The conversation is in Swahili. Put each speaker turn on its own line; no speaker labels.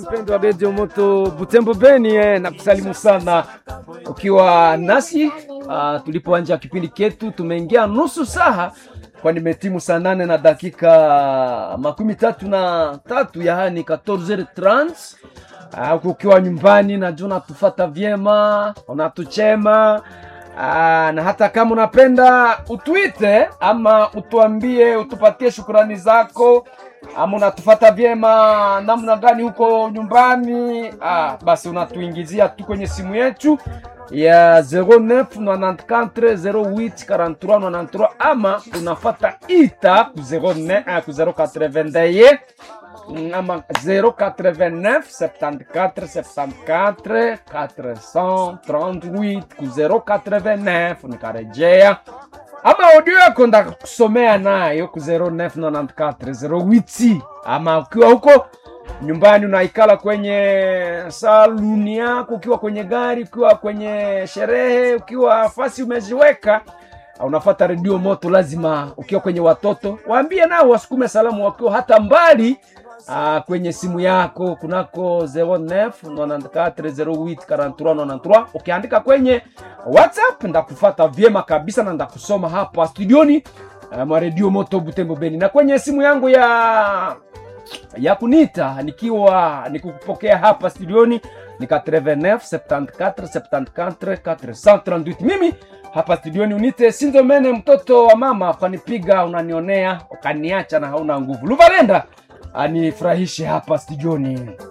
Mpendo wa Radio Moto Butembo Beni eh, na kusalimu sana ukiwa nasi uh, tulipoanja kipindi ketu, tumeingia nusu saha kwa nimetimu saa nane na dakika makumi tatu na tatu yaani 14h30 uh, ukiwa nyumbani najua unatufata vyema, unatuchema uh, na hata kama unapenda utwite ama utuambie, utupatie shukurani zako ama unatufata vyema namna gani huko nyumbani ah, basi unatuingizia tu kwenye simu yetu ya 0994084393 ama unafata ita ku 09 ku 081 ama 089 74 74 438 ku 089 nikarejea ama audio yako ndakusomea nayo ku 099408 ama ukiwa huko nyumbani unaikala kwenye saluni yako, ukiwa kwenye gari, ukiwa kwenye sherehe, ukiwa fasi umeziweka unafata redio moto, lazima ukiwa kwenye watoto waambie nao wasukume salamu wakiwa hata mbali Aa, kwenye simu yako kunako 0994084393 ukiandika kwenye WhatsApp ndakufata vyema kabisa na ndakusoma hapa studioni uh, mwa redio moto Butembo Beni, na kwenye simu yangu ya ya kunita nikiwa nikukupokea hapa studioni ni 89 74 74 438 mimi hapa studioni unite Sinzomene, mtoto wa mama, ukanipiga unanionea ukaniacha na hauna nguvu. Luvalenda anifurahishe hapa studioni.